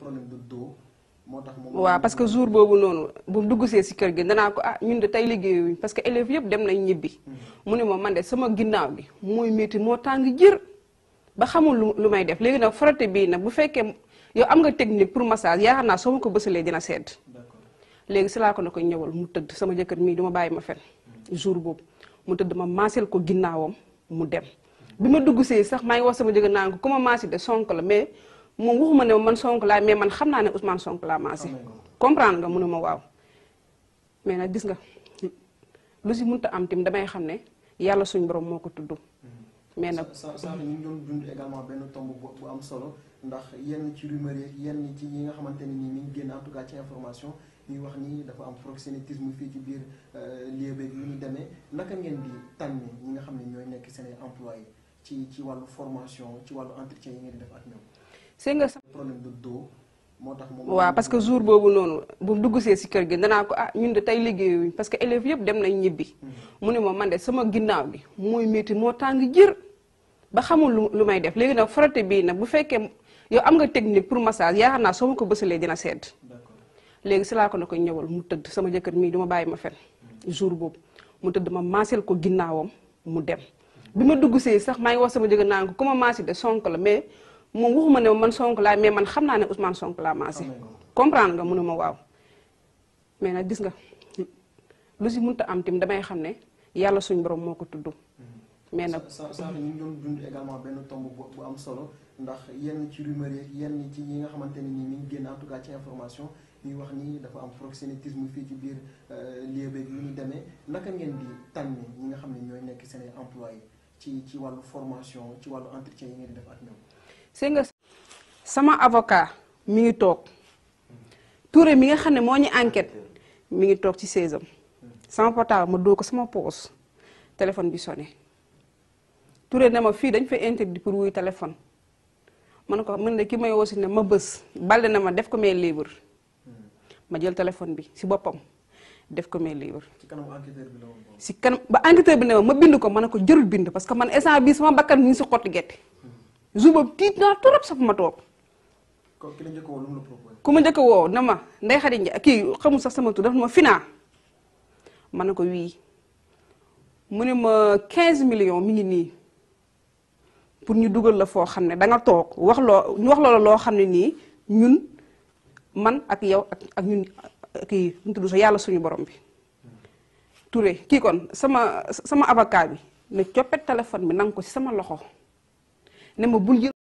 problème de dos moo tax moom. waaw parce que jour boobu noonu bu dugg see si kër gi danaa ko ah ñun de tey liggéeyuñ parce que élèves yëpp dem nañ ñibbi. mu ne ma man de sama ginnaaw gi mooy métti moo tàng jër ba xamul lu lu may def léegi nag frotté bii nag bu fekkee yow am nga technique pour massage yaakaar naa soo ma ko bësalee dina sedd. d'accord léegi si laa ko ne ko ñëwal mu tëdd sama jëkkër mii du ma bàyyi ma fen jour boobu mu tëdd ma maasel ko ginnaawam mu dem bi ma dugg see sax maa ngi wax sama jëkkër naan ko ku ma maasi de sonk la mais moom waxuma ne man sonk laa mais man xam naa ne Ousmane sonk laa maasi Xam nga ko. comprendre nga mu ne ma waaw mais nag gis nga lu si mënta am tim damay xam ne yàlla suñ borom moo ko tudd mais nag sa sa ñu ngi doon dund également benn tomb bu bu am solo ndax yenn ci rumeur yeeg yenn ci yi nga xamante ne nii mi ngi génn en tout cas ci information ñuy wax ni dafa am proxénétisme fii ci biir lieu beeg yu ñu demee naka ngeen di tànn ñi nga xam ne ñooy nekk seen ay employés ci ci wàllu formation ci wàllu entretien yi ngeen di def ak ñoom. c'est nga sax problème de dos moo tax moom. waaw parce que jour boobu noonu bu dugg see si kër gi danaa ko ah ñun de tey liggéeyuñ parce que élèves yëpp dem nañ ñibbi. mu ne ma man de sama ginnaaw gi mooy métti moo tàng jër ba xamul lu lu may def léegi nag frotté bii nag bu fekkee yow am nga technique pour massage yaakaar naa soo ma ko bësalee dina sedd. d'accord léegi si laa ko ne ko ñëwal mu tëdd sama jëkkër mii du ma bàyyi ma fen jour boobu mu tëdd ma maasel ko ginnaawam mu dem bi ma dugg see sax maa ngi wax sama jëkkër naan ko ku ma maasi de sonk la mais moom waxuma ne man sonk laa mais man xam naa ne Ousmane sonk laa maasi Xam nga ko. comprendre nga mu ne ma waaw mais nag gis nga lu si mënta am tim damay xam ne yàlla suñ borom moo ko tudd mais nag sa sa ñu ngi doon dund également benn tomb bu bu am solo ndax yenn ci rumeur yeeg yenn ci yi nga xamante ne nii mi ngi génn en tout cas ci information ñuy wax ni dafa am proxénétisme fii ci biir lieu beeg yu ñu demee naka ngeen di tànn ñi nga xam ne ñooy nekk seen ay employés ci ci wàllu formation ci wàllu entretien yi ngeen di def ak ñoom. c'est nga sama avocat mi ngi toog Touré mi nga xam ne moo ñu enquête mi ngi toog ci saisam sama portable ma doo ko sama poos téléphone bi sonné Touré ne ma fii dañ fay interdit pour wuy téléphone ma ne ko mën ne ki may woo si ne ma bës balde na ma def ko mail libre ma jël téléphone bi si boppam def ko mail libre ci kanamu enquêteur bi la woon boobu. si kanam ba enquêteur bi ne ma ma bind ko ma ne ko jërul bind parce que man instant bii sama bakkan mi ngi si xotti gerte jour boobu tiit naa trop sax ma toog ko ki la njëkk a woo lu mu la proposé. ku ma njëkk a woo na ma Ndeye Khady Ndiaye kii xamul sax sama tur daf ma finaa ma ne ko wii mu ne ma 15 millions mi ngi nii pour ñu dugal la foo xam ne da nga toog wax loo ñu wax loola loo xam ne nii ñun man ak yow ak ak ñun kii nu mu tudd sax yàlla suñu borom bi. Touré kii kon sama sama avocat bi ne coppet téléphone bi nanga ko ci sama loxo ne ma bul jël